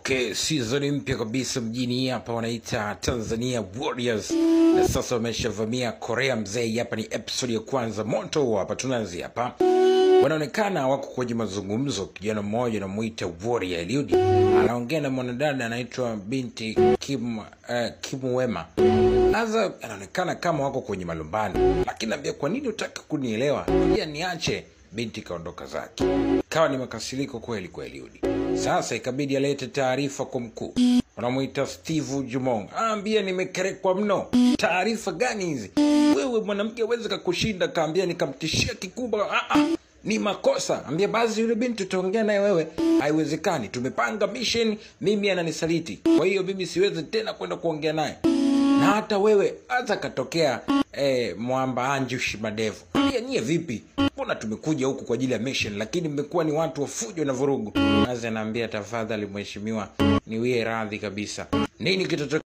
Okay, season mpya kabisa mjini hapa wanaita Tanzania Warriors, na sasa wameshavamia Korea mzee. Hapa ni episode ya kwanza moto hapa, tunaanzia hapa. Wanaonekana wako kwenye mazungumzo. Kijana mmoja anamuita Warrior Eliud anaongea na mwanadada anaitwa binti Kim, uh, Kim Wema. Sasa anaonekana kama wako kwenye malumbano, lakini naambia, kwa nini utaka kunielewa? Pia niache. Binti kaondoka zake, kawa ni makasiriko kweli kwa Eliudi. Sasa ikabidi alete taarifa kwa mkuu, wanamuita Steve Jumong, aambia nimekerekwa mno. Taarifa gani hizi? Wewe mwanamke aweze kakushinda? Kaambia nikamtishia kikubwa. Ah, ah, ni makosa. Ambia basi yule binti utaongea naye wewe. Haiwezekani, tumepanga mission, mimi ananisaliti, kwa hiyo mimi siwezi tena kwenda kuongea naye na hata wewe hata katokea eh, mwamba Anjush Madevu ambia nyie vipi? Mbona tumekuja huku kwa ajili ya mission, lakini mmekuwa ni watu wa fujo na vurugu. Nazi anaambia tafadhali mheshimiwa, niwie radhi kabisa. Nini kitatokea?